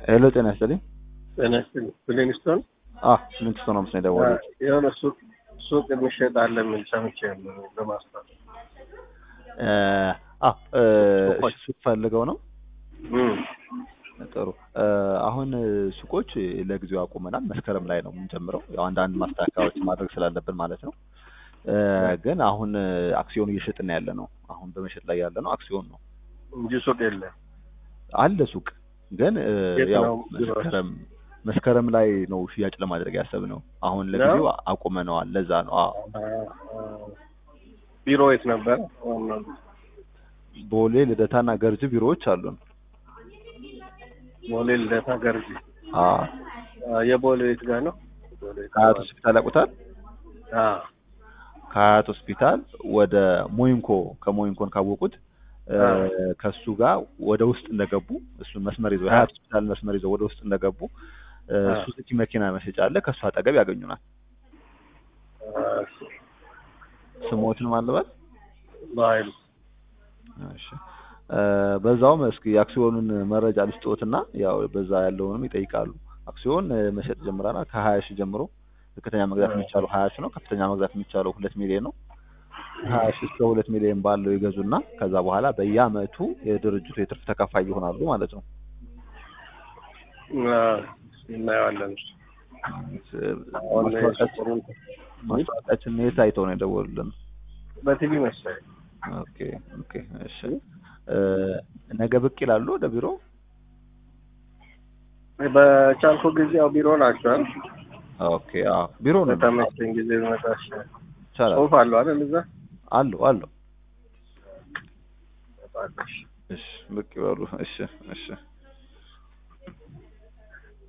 ሄሎ ጤና ይስጥልኝ። ጤና ይስጥልኝ። ብሌንስቶን አ ስምንት ሰው ነው ምስ የደወሉት። የሆነ ሱቅ ሱቅ የሚሸጥ አለ የሚል ሰምቼ ነው ለማስታወቅ። እ አ እ ሱቅ ፈልገው ነው። እም ጥሩ እ አሁን ሱቆች ለጊዜው አቁመናል። መስከረም ላይ ነው የምንጀምረው። ያው አንዳንድ ማስተካከያዎች ማድረግ ስላለብን ማለት ነው። እ ግን አሁን አክሲዮን እየሸጥን ያለ ነው። አሁን በመሸጥ ላይ ያለ ነው አክሲዮን ነው እንጂ ሱቅ የለም። አለ ሱቅ ግን እ የት ያው ነው ቢሮዎች? መስከረም መስከረም ላይ ነው ሽያጭ ለማድረግ ያሰብነው። አሁን ለጊዜው አቁመነዋል። ለዛ ነው። አዎ ቢሮ የት ነበር? ዋናው ቦሌ ልደታና ገርጅ ቢሮዎች አሉን። ቦሌ ልደታ ገርጂ። አዎ አ፣ የቦሌ የት ጋር ነው? ቦሌ የት ከሀያት ጋር? ሆስፒታል ያውቁታል? አ ከሀያት ሆስፒታል ወደ ሞይንኮ ከሞይንኮን ካወቁት እ አ። ከሱ ጋር ወደ ውስጥ እንደገቡ እሱን መስመር ይዘው የሀያት ሆስፒታል መስመር ይዘው ወደ ውስጥ እንደገቡ እ አ። ሱዙኪ መኪና መሸጫ አለ። ከሱ አጠገብ ያገኙናል። አ፣ ስሞትን ማለበት በኃይሉ እሺ እ በዛውም እስኪ የአክሲዮኑን መረጃ ልስጥዎትና ያው በዛ ያለውንም ይጠይቃሉ። አክሲዮን እ መሸጥ ጀምረናል ከሀያ ሺህ ጀምሮ ዝቅተኛ መግዛት የሚቻለው ሀያ ሺህ ነው። ከፍተኛ መግዛት የሚቻለው ሁለት ሚሊዮን ነው። ሀያ ሺህ እስከ ሁለት ሚሊዮን ባለው ይገዙና ከዛ በኋላ በየአመቱ የድርጅቱ የትርፍ ተካፋይ ይሆናሉ ማለት ነው። አ፣ እናየዋለን። አሁን ማስታወቂያችን የሱቁን ማስታወቂያችን የት አይተው ነው የደወሉልን? በቲቪ መሰለኝ። ኦኬ ኦኬ እሺ እ ነገ ብቅ ይላሉ ወደ ቢሮ? በቻልኩ ጊዜ ያው ቢሮ ናቸዋል። ኦኬ አዎ ቢሮ ነው በተመቸኝ ጊዜ መጣሽ። ይቻላል። ጽሁፍ አለው አይደል? እዛ አለው አለው እባክሽ። እሺ ብቅ ይበሉ። እሺ እሺ